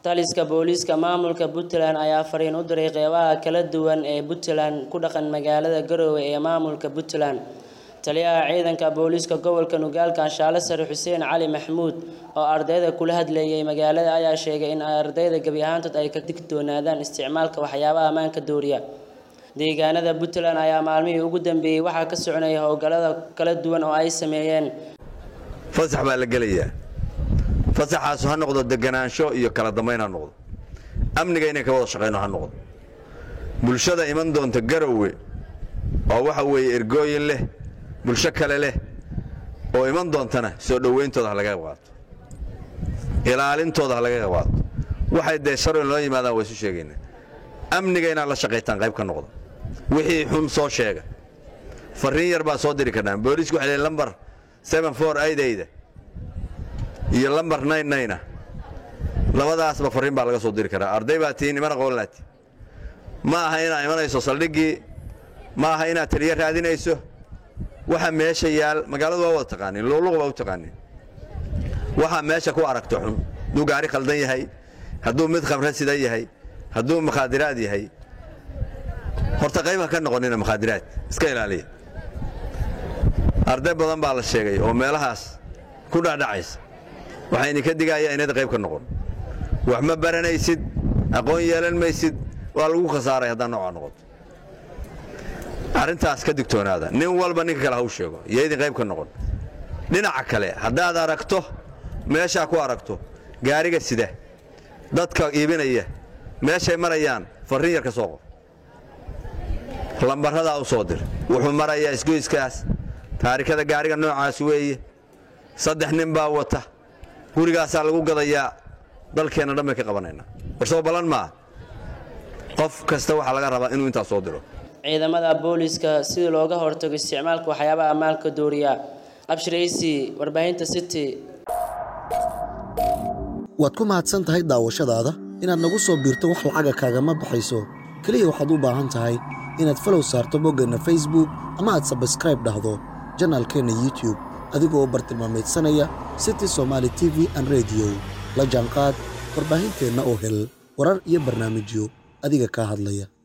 taliska booliiska maamulka puntland ayaa fariin u diray qeybaha kala duwan ee puntland ku dhaqan magaalada garoowe ee maamulka puntland taliyaha ciidanka booliiska gobolka nugaal kanshaale sare xuseen cali maxamuud oo ardayda kula hadleeyay magaalada ayaa sheegay in ardayda gebi ahaantood ay ka digtoonaadaan isticmaalka waxyaabaha ammaanka dooriya deegaanada puntland ayaa maalmihii ugu dambeeyey waxaa ka soconaya howlgallada kala duwan oo ay sameeyeen fasax baa la gelayaa fasaxaasu ha noqdo deganaansho iyo kala dambayn ha noqdo amniga inay ka wada shaqayno ha noqdo bulshada iman doonta garowe oo waxa weeye ergooyin leh bulsho kale leh oo iman doontana soo dhowayntooda ha laga qayb qaato ilaalintooda ha laga qayb qaato waxay dee sharci loo yimaadaan waa isu sheegaynaa amniga inaad la shaqaytaan qayb ka noqdo wixii xun soo sheega farriin yar baa soo diri karnaan booliisku waxay leeyihin lambar seven four aidayda iyo lambar nine nine ah labadaasba farriin baa laga soo diri karaa arday baa tihiin iman aqoon laati ma aha inaad imanayso saldhiggii ma aha inaad taliyo raadinayso waxa meesha yaal magaaladu waa wada taqaaniin luqluq baa u taqaaniin waxaa meesha ku aragto xun hadduu gaari khaldan yahay hadduu mid khamre sida yahay hadduu makhaadiraad yahay horta qayb ha ka noqonina makhaadiraad iska ilaaliya arday badan baa la sheegay oo meelahaas ku dhacdhacaysa waxaa idinka digayaa inayd qayb ka noqon wax ma baranaysid aqoon yeelan maysid waa lagu khasaaray haddaa noocaa noqoto arrintaas ka digtoonaada nin walba ninka kale ha u sheego iyo idin qayb ka noqon dhinaca kale haddaad aragto meeshaa ku aragto gaariga sida dadka iibinaya meeshay marayaan farriin yar ka soo qor lambaradaa u soo dir wuxuu marayaa isgoyskaas taarikada gaariga noocaas weeye saddex nin baa wata gurigaasaa lagu gadayaa dalkeenna dhan bay ka qabanaynaa warsoo ballan maa qof kasta waxaa laga rabaa inuu intaas soo diro ciidamada booliiska sidii looga hortago isticmaalka waxyaabaha ammaanka dooriya abshiraysi warbaahinta city waad ku mahadsan tahay daawashadaada inaad nagu soo biirto wax lacaga kaagama baxayso keliya waxaad u baahan tahay inaad falow saarto boggeenna facebook ama aad sabskraib dhahdo janaalkeenna youtube adigoo bartilmaamaydsanaya city somaali t v an rediyo la jaanqaad warbaahinteenna oo hel warar iyo barnaamijyo adiga kaa hadlaya